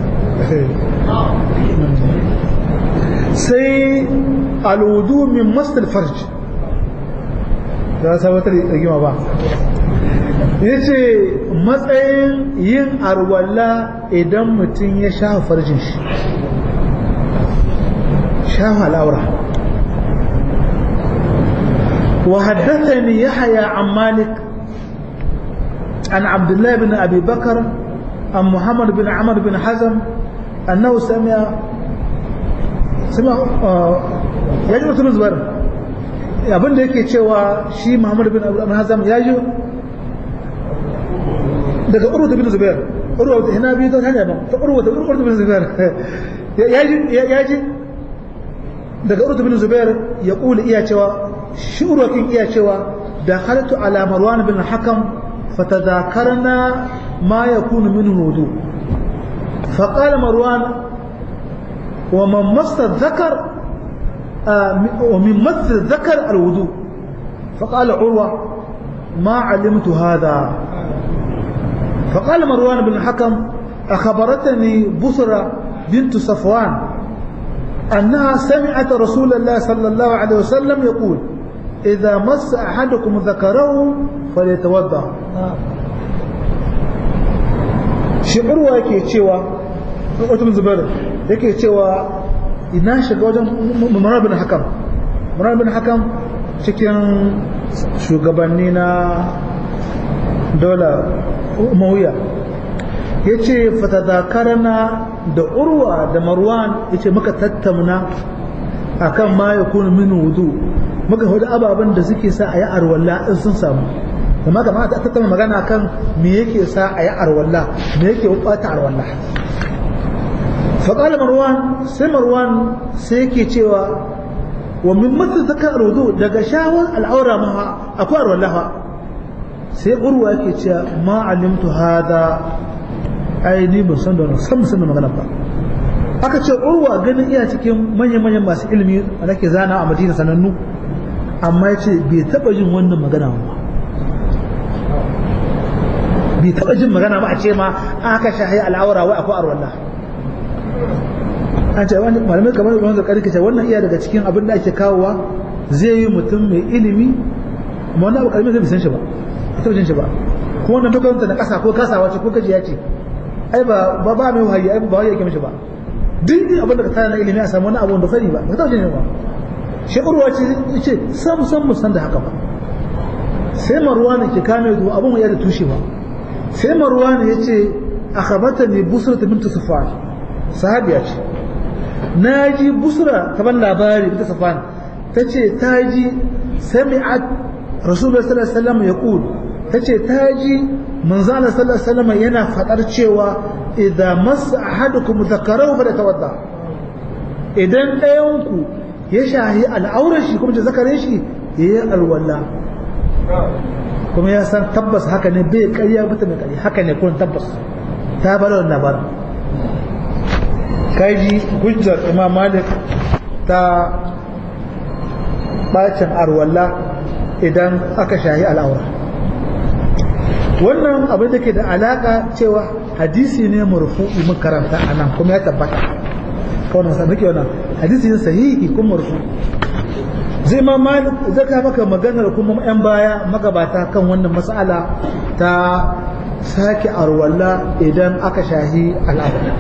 sai alwudu min masal farj da sabatar rigima ba ya ce matsayin yin arwalla idan mutum ya sha farjin shi sha al'aura wa haddathani yahya an malik an abdullah bin abi bakar an muhammad bin amr bin hazm annahu sami'a sami'a ya ji mutum zubar abinda yake cewa shi muhammad bin abu hazm ya ji daga urwa bin zubair urwa ina biyu ta hanya ba ta urwa urwa bin zubair ya ji daga urwa bin zubair ya kula iya cewa shi urwa kin iya cewa da halatu ala marwan bin hakam fatadhakarna ma yakunu min wudu فقال مروان ومن مس الذكر ومن مس الذكر الوضوء فقال عروة ما علمت هذا فقال مروان بن الحكم أخبرتني بصرة بنت صفوان أنها سمعت رسول الله صلى الله عليه وسلم يقول إذا مس أحدكم ذكره فليتوضأ shi'urwa yake cewa wata zubar yake cewa ina shiga wajen murar bin hakam murar bin hakam cikin shugabanni na dola mawuya ya ce fatadakarana da urwa da marwan ya ce muka tattauna a kan ma ya kuna min wudu muka hudu ababen da suke sa a yi arwalla in sun samu kuma kama ta tattauna magana kan me yake sa a yi arwalla me yake bata arwalla faƙalar marwan sai marwan sai yake cewa wa min mutu zakar wudu daga shawar al'aura ma akwai arwalla fa sai urwa yake cewa ma alimtu hada ai ni ban san da wannan san san da magana ba aka ce urwa ganin iya cikin manyan manyan masu ilimi da nake zana a Madina sanannu amma yace bai taba jin wannan magana ba bai taba jin magana ba a ce ma aka shahi al'aura wai akwai arwallah an ce wani malamai kamar wanda karki ce wannan iya daga cikin abin da ake kawowa zai yi mutum mai ilimi amma wannan abu kalmi zai san shi ba ita jin shi ba kuma wannan dogon na kasa ko kasawa ce ko gajiya ce ai ba ba ba mai wahayi ai ba wahayi yake mishi ba duk abin da ka tsaya na ilimi a samu wani abu da sani ba ba ta jin ba shi urwa ce ce sam sam mu san da haka ba sai marwan ke kame zuwa abun ya da tushe ba sai marwan ya ce akhbartani busra bint safwan sahabiya ce naji busra ta ban labari bint safwan tace ta ji sami'at rasulullah sallallahu alaihi wasallam yaqul tace ta ji manzala sallallahu alaihi wasallam yana fadar cewa idza massa ahadukum dhakarahu falyatawadda idan ɗayan ku ya shahi al'aurar shi kuma da zakarin shi yayi alwala kuma ya san tabbas haka ne bai ƙarya bata mai ƙarya haka ne kun tabbas ta bar wannan labarin kaji hujjar imam malik ta bacin arwalla idan aka shahi al'aura wannan abin da ke da alaka cewa hadisi ne marfu'i mun karanta a nan kuma ya tabbata kawai nasa nake wannan hadisi ne sahihi kuma marfu zai ma malik zai ka maka maganar kuma yan baya magabata kan wannan mas'ala ta sake arwalla idan aka shahi al'aura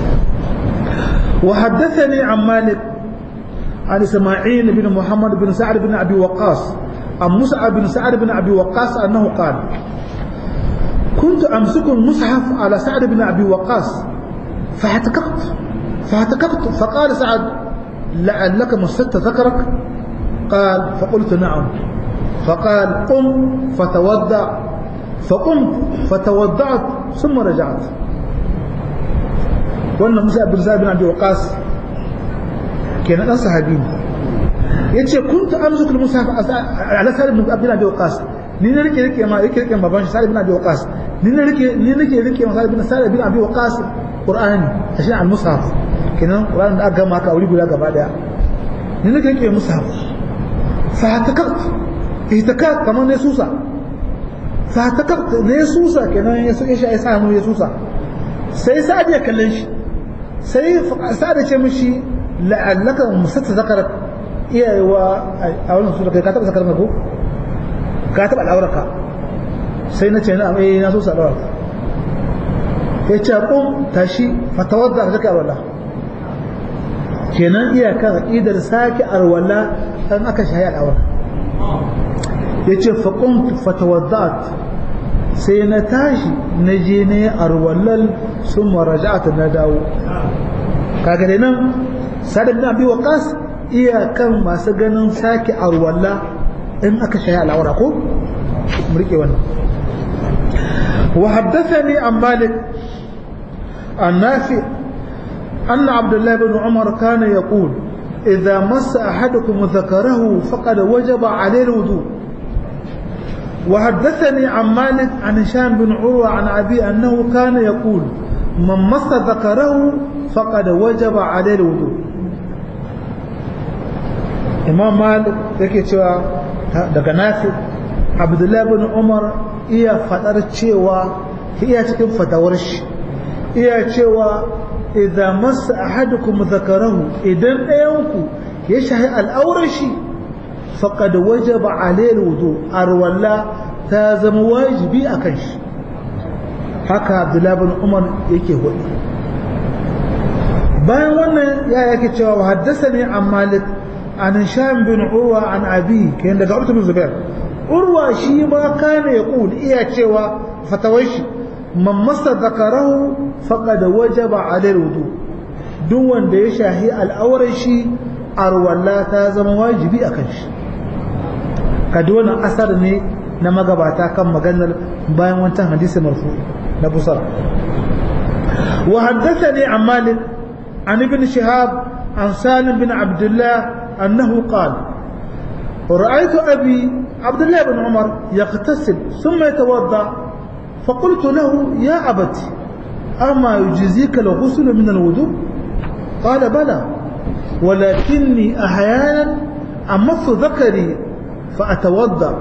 wa haddathani an malik عن إسماعيل بن محمد بن سعد بن أبي وقاص عن مصعب بن سعد بن أبي وقاص أنه قال كنت أمسك المصحف على سعد بن أبي وقاص فاعتكفت فاعتكفت فقال سعد لعلك مسدت ذكرك قال فقلت نعم فقال قم فتوضأ فقمت فتوضأت ثم رجعت وأن موسى بن سعد بن أبي وقاص kenan dan sahabi ne yace kuntu amsukul musaf ala sa'id ibn abdullah bin waqas ni ne rike rike ma rike rike baban shi sa'id ibn abi waqas ni ne rike ni nake rike ma sa'id ibn sa'id ibn abi waqas qur'ani a shi al-mushaf kenan qur'ani da aka gama ka auri guda gaba daya ni nake rike mushaf fa ta ka ita ka kamar ne susa fa ta ka ne susa kenan ya so ya sa hannu ya susa sai sa'ad ya kallon shi sai sa'ad ya ce mishi la'allaka musatta zakarak iyayewa a wannan su da kai ka taba zakar ko ka taba al'auraka sai na ce na eh na so sa al'auraka ya ce qum tashi fatawadda zaka alwala kenan iyaka idar saki alwala an aka shayi al'aura yace fa qum fatawaddat sai na tashi na je ne arwallal summa raja'at na dawo kaga dai nan sadar bin abi waqas iyakan masu ganin sake arwalla in aka shayi al'aura ko mu rike wannan wa haddathani an malik an nafi أن عبد الله بن عمر كان يقول إذا مس أحدكم ذكره فقد وجب عليه الوضوء وحدثني عن مالك عن هشام بن عروة عن أبي أنه كان يقول من مس ذكره فقد وجب عليه الوضوء imam malik yake cewa daga nafi abdullahi bin umar iya fadar cewa iya cikin fatawar shi iya cewa idan masa ahadukum zakarahu idan ɗayanku ya shahi al'aurar shi faqad wajaba alayhi wudu arwalla ta zama wajibi akan shi haka abdullahi bin umar yake hudu bayan wannan ya yake cewa wa haddathani an malik عن هشام بن عروة عن أبيه كان لك عروة بن زبير عروة شي ما كان يقول إيا تشوى فتوش من مس ذكره فقد وجب عليه الوضوء دون da ya shahi al'aurar shi arwalla ta zama wajibi a kan shi ka dole asar ne na magabata kan maganar bayan wancan hadisi marfu na busara wa haddathani an malik an ibn shihab an salim bin abdullah أنه قال رأيت أبي عبد الله بن عمر يغتسل ثم يتوضأ فقلت له يا أبت أما يجزيك الغسل من الوضوء قال بلى ولكني أحيانا أمص ذكري فأتوضأ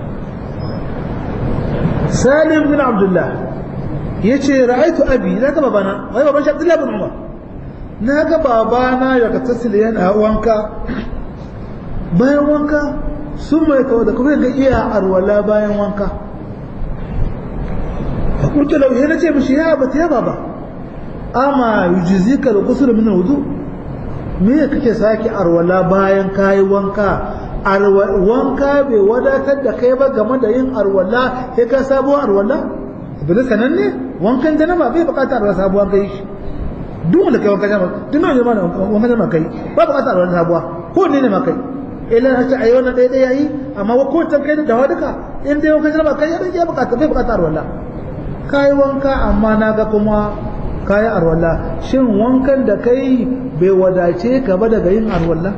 سالم بن عبد الله يتي رأيت أبي لا بابانا غير بابا عبد الله بن عمر na ga babana ya ka tasiri yana wanka bayan wanka sun mai kawo da kuma ga iya arwala bayan wanka a kurta lauye na ce mishi ya bata ya baba ama yujizi ka da kusur min wudu me kake sake arwala bayan kayi wanka wanka bai wadatar da kai ba game da yin arwala sai ka sabuwar arwala bil sananne wankan janaba bai bukatar arwala sabuwar kai shi duk wanda kai wankan jama'a duk nan jama'a wankan jama'a kai ba bukatar wani sabuwa ko ne ne ma kai ila ta ayi wannan ɗaya ɗaya yayi amma wa ko tan kai da dawa duka in dai wankan jama'a kai ya bukata bai bukatar arwala kai wanka amma na ga kuma kai arwala shin wankan da kai bai wadace ka ba daga yin arwala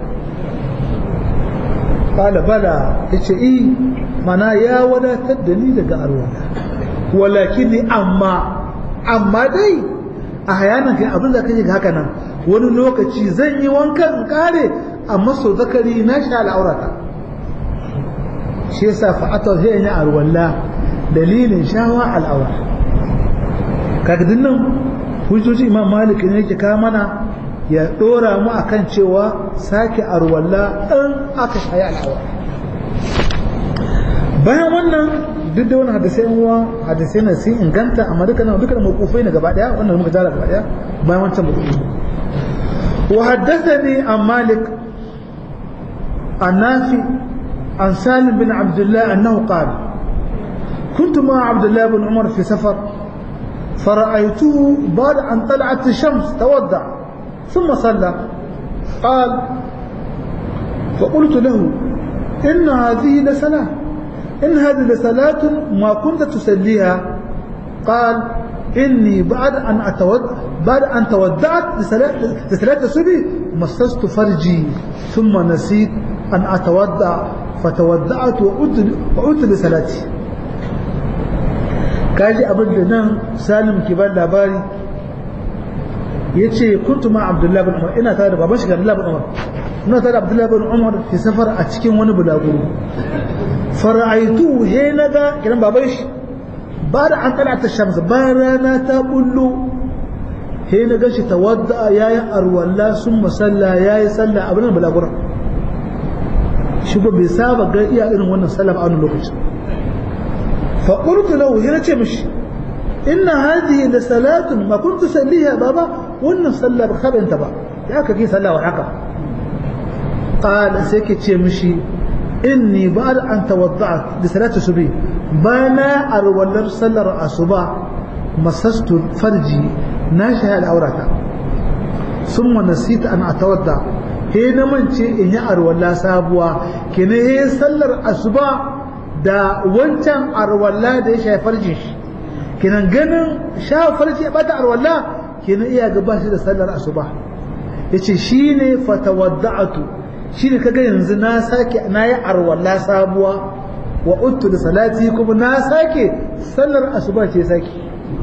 qala bala yace i mana ya wadatar da ni daga arwala walakin amma amma dai a hayanan kai abin da kake haka nan wani lokaci zan yi wankan in kare amma so zakari na sha al'aurata shi yasa fa'ata zai yi arwalla dalilin shawa al'aura kaga dinnan hujjoji imam malik ne yake kawo mana ya dora mu akan cewa sake arwalla in aka shayi al'aura bayan wannan duk da wani hadisai uwa hadisai na sun inganta amma duka nan duka mawqufai ne gaba daya wannan muka jara gaba daya bayan wancan mawqufi wa haddathani an malik an nafi an salim bin abdullah annahu qala كنت مع عبد الله بن عمر في سفر فرأيته بعد أن طلعت الشمس تودع ثم صلى قال فقلت له إن هذه لصلاة إن هذه لصلاة ما كنت تسليها قال إني بعد أن أتود بعد أن تودعت لصلاة لصلاة الصبح مسست فرجي ثم نسيت أن أتودع فتودعت وعدت لصلاتي kaji abin da nan salim ke ba labari yace kuntu ma abdullahi bin umar ina tare da baban shi abdullahi bin umar ina tare da abdullahi bin umar fi safar a cikin wani bulaguro fara'aitu he naga kiran baban shi ba da an kana ta shamsa bayan rana ta bullo he na gashi tawadda yayi arwalla sun masalla yayi sallah abin bulaguro shi ba bai saba ga iya irin wannan sallah a wannan lokacin fa qultu lahu hina ce mishi inna hadhihi la salatun ma kuntu salliha baba wannan sallah ba kabanta ba ya ka ki sallah wa haka qala sai ke ce mishi inni ba'd an tawadda'at li salati subhi bana arwalar sallar asuba masastu farji na shahada aurata summa nasita an atawadda he na mance in yi arwalla sabuwa kene he sallar asuba da wancan arwalla da ya shafi farjin shi kenan ganin shafa farji ya bata arwalla kenan iya gaba shi da sallar asuba yace shine fatawadda'atu shine kaga yanzu na sake na yi arwalla sabuwa wa uttu da salati kuma na sake sallar asuba ce sake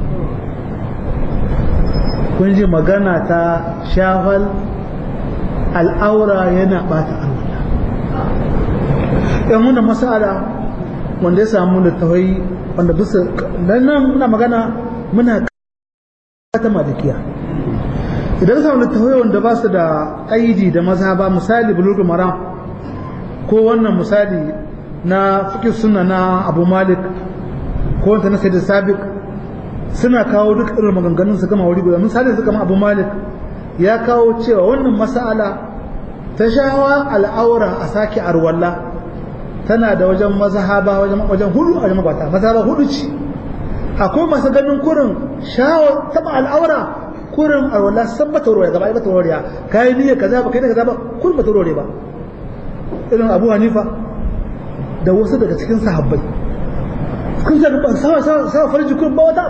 kun ji magana ta shafal al'aura yana bata alwala yan muna masala wanda ya samu da tawai wanda bisa dan nan muna magana muna ta malikiya idan samu da tawai wanda ba su da kaidi da mazhaba misali bulugul maram ko wannan misali na fikin suna na abu malik ko wanda na sayyid sabiq suna kawo duk irin maganganun su gama wuri guda misali su kama abu malik ya kawo cewa wannan mas'ala ta shawa al'aura a sake arwalla tana da wajen mazhaba wajen wajen hudu a wajen mabata mazhaba hudu ce akwai masu ganin kurin shawa taba al'aura kurin arwalla san bata ruwa gaba bata ruwa kai niyya kaza ba kai da kaza ba kurin bata ruwa ba irin Abu Hanifa da wasu daga cikin sahabbai kun san ba sawa sawa farji kurin ba wata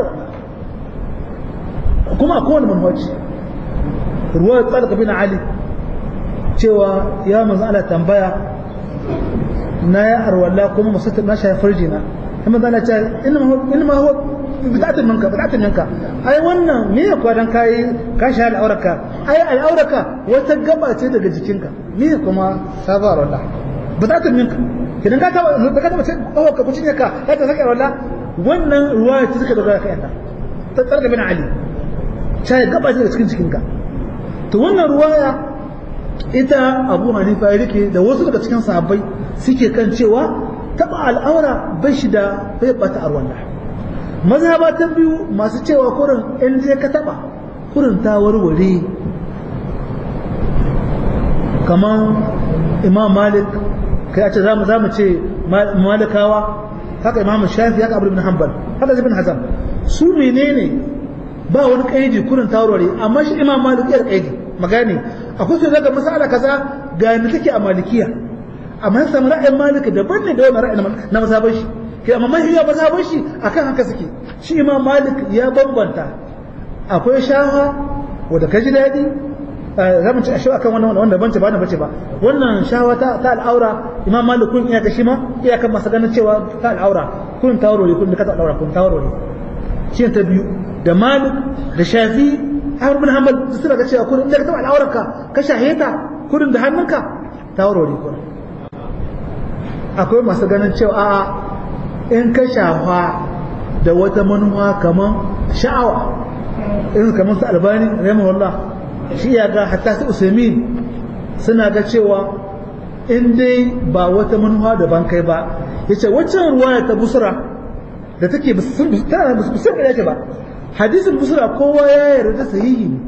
kuma akwai wani manhaji ruwayar tsalka bin ali cewa ya manzo Allah tambaya na ya arwalla kuma musata na shafi farjina kuma zana ce inma huwa bid'atun minka bid'atun minka ai wannan me ya kwadan kai ka shafi al'auraka ai al'auraka wata gaba ce daga jikinka me kuma safa arwalla bid'atun minka kidan ka taba ka taba ce oh ka kucinye ka ka ta saka arwalla wannan ruwaya ce suka dogara kai ta ta tsalka bin ali sai gaba ce daga cikin jikinka to wannan ruwaya ita abu hanifa ya rike da wasu daga cikin sahabbai suke kan cewa taba al'aura bai shi da bai bata arwalla mazhaba ta biyu masu cewa kurin in je ka taba kurin ta warware kamar imam malik kai a ce za mu ce malikawa haka imam shafi haka abu ibn hanbal haka ibn hazam su menene ba wani kaidi kurin ta warware amma shi imam malik ya kaidi magani akwai su daga masala kaza ga ni take a malikiya amma sai samu ra'ayin maliki daban ne da wannan ra'ayin na mazhaban shi kai amma mahiya mazhaban shi akan haka suke shi imam malik ya bambanta akwai shaha wanda kaji dadi zamu ci ashe akan wannan wanda bance ba na bace ba wannan shawa ta ta al'aura imam malik kun iya kashi ma iya kan masa ganin cewa ta al'aura kun tawaro ne kun ka ta al'aura kun tawaro ne shi ta biyu da malik da shafi Ahmad bin Hanbal suna ga cewa kurin da ka taba al'aurarka ka shaheta kurin da hannunka ta warware kurin akwai masu ganin cewa a'a in ka shafa da wata manuwa kaman sha'awa in kaman su albani rahimahullah shi ya ga hatta su usaimin suna ga cewa in dai ba wata manuwa daban kai ba yace waccan ruwaya ta busra da take tana da busra da ba hadisin busra kowa ya yarda sahihi ne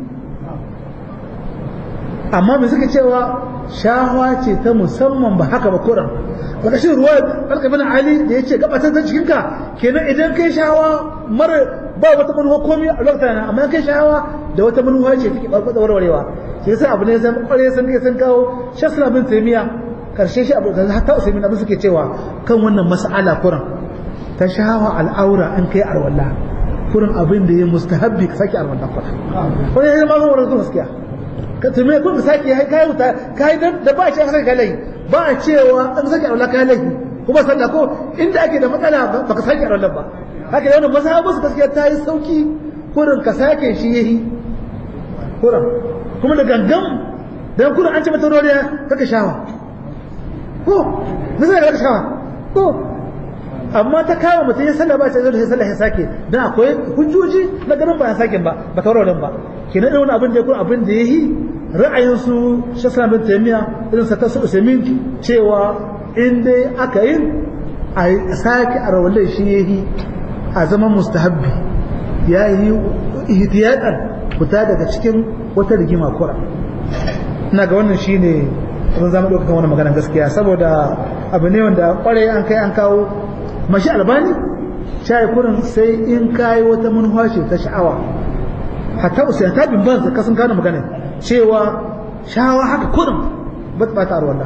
amma me suka cewa shahwa ce ta musamman ba haka ba kuran ƙarƙashin ruwa alƙabin ali da ya ce gabatar da cikinka kenan idan kai shahawa mara ba wata manuwa komi a lokacin nan amma kai shahawa da wata manuwa ce take ɓarɓar da warwarewa shi yasa abu ne san ƙware sun kai sun kawo shasla bin taimiya karshe shi abu da hatta usaimin abin suke cewa kan wannan mas'ala kuran ta shahawa al'aura in kai arwalla kurin abin da ya mustahabbi ka sake arwalla kuran wani ya zama zuwa zuwa gaskiya ka tume kun ka sake kai wuta kai da ba a ce ka sake kai ba a cewa an sake arwalla kai laifi kuma sallah ko inda ake da matsala ba ka sake arwalla ba haka yana masahabu su gaskiya ta yi sauki kurin ka sake shi yahi kuran kuma da gangan dan kuran an ce mata roriya kaka shawa ko nisa da kaka shawa ko amma ta kama mutum ya sallah ba ta zo da sallah ya sake dan akwai hujjoji na ganin ba ya sake ba ba ta wurin ba kenan irin wani abin da ya kuma abin da ya yi ra'ayin su shasana bin taimiya irin sa ta su usaimin cewa in dai aka yin a sake a rawalai shi ya yi a zaman mustahabbi ya yi ihtiyadan fita daga cikin wata rigima kura ina ga wannan shine abin zama ɗaukakan wani magana gaskiya saboda abu ne wanda kwarai an kai an kawo mashi albani shayi kurin sai in kayi wata manufa ce ta sha'awa hatta usain ta bin banza kasan gane magana cewa shawa haka kurin ba ta bata arwala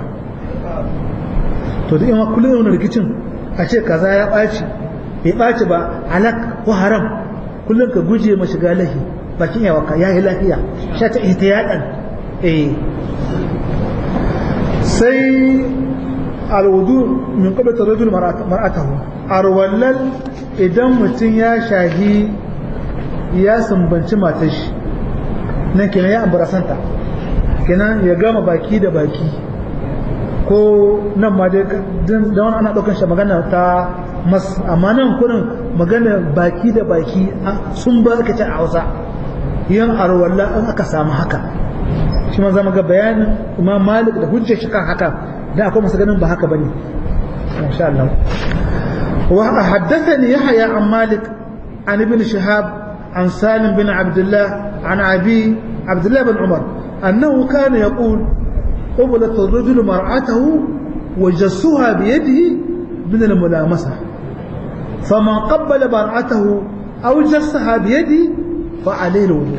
to da yawa kullum yana rikicin a ce kaza ya ɓaci bai ɓaci ba halak ko haram kullum ka guje ma shiga lahi bakin yawa ka yayi lafiya sha ta ihtiyadan eh sai alwudu min qabla tarajul mar'atahu arwallal idan mutum ya shahi ya sumbanci matar shi nan kenan ya ambarasanta kenan ya gama baki da baki ko nan ma dai da wani ana ɗaukar shi magana ta mas amma nan kurin magana baki da baki sun ba aka ce a hausa yin arwalla in aka samu haka shi ma zama ga bayanin imam malik da hujjar shi kan haka da akwai masu ganin ba haka bane insha Allah wa haddathani yahya an malik an ibn shihab an salim bin abdullah an abi abdullah bin umar annahu kana yaqul قبلت الرجل مرأته وجسها بيده من الملامسة فمن قبل مرأته أو جسها بيده فعليه الوضوء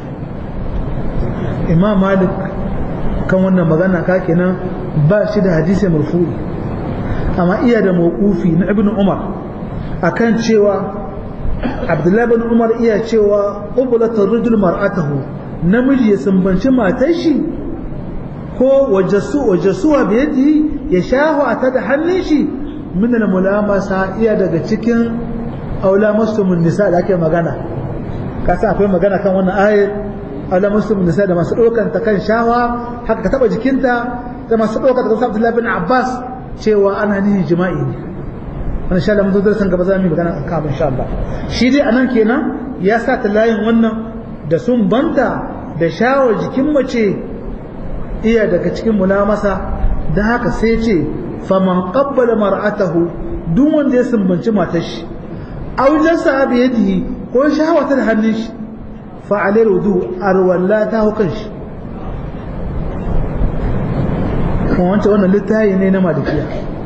إمام مالك kan wannan magana ka kenan ba shi da hadisi marfu'i amma iya da mawqufi na ibnu umar akan cewa abdullahi bin umar iya cewa qublat ar-rajul mar'atahu namiji ya sumbanci matar shi ko wajasu wajasuwa biyadi ya shahu ta da hannun shi min al-mulamasa iya daga cikin aula muslimun nisa da ake magana kasa akwai magana kan wannan ayat ala muslim nisa da masu ɗaukan ta kan shawa haka ka taɓa jikinta da masu ɗaukan ta kan Abdullahi bin Abbas cewa ana nihin jima'i ne wannan insha Allah mun zo darasin gaba za mu yi magana kan abin insha Allah shi dai anan kenan ya sa ta layin wannan da sun banta da shawa jikin mace iya daga cikin mulamasa da haka sai ce faman qabbala mar'atahu duk wanda ya sumbanci matar shi aw jasa bi yadihi ko shawata da hannun shi fa'alar wudu arwalla ta hukan shi kuma wancan wannan littayi ne na malikiya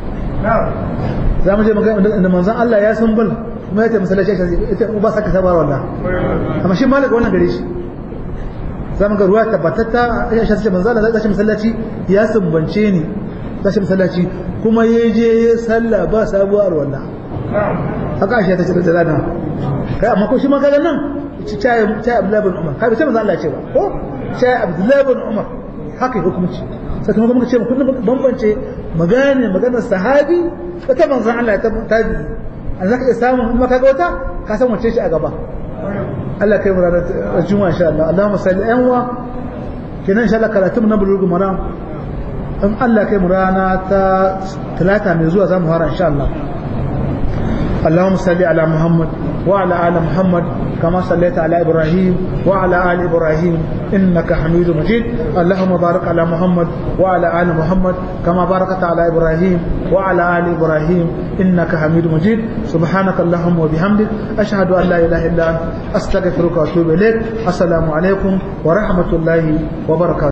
za mu je da manzan Allah ya sun bal kuma ya ce masallaci ita ba saka sabar walla amma shi malaka wannan gare shi za mu ga ruwa tabbatatta ya shi manzan Allah zai masallaci ya sumbance ni zai masallaci kuma ya je ya salla ba sabuwar walla haka shi ta ce da lana kai amma ko shi ma kaga nan cayi Abdullahi bin Umar kai sai manzo Allah ce ba ko cayi Abdullahi bin Umar haka ya hukunci sai kuma muka ce mu kullum bambance magana maganar sahabi da ta manzo Allah ta tabi an zaka iya samu kuma kaga wata ka san wace shi a gaba Allah kai mu ranar juma'a insha Allah Allahumma salli ayan wa kenan insha Allah karatu na bulugul maram in Allah kai mu rana ta talata mai zuwa zamu fara insha Allah اللهم صل على محمد وعلى آل محمد كما صليت على إبراهيم وعلى آل إبراهيم إنك حميد مجيد اللهم بارك على محمد وعلى آل محمد كما باركت على إبراهيم وعلى آل إبراهيم إنك حميد مجيد سبحانك اللهم وبحمدك أشهد أن لا إله إلا أنت أستغفرك وأتوب إليك السلام عليكم ورحمة الله وبركاته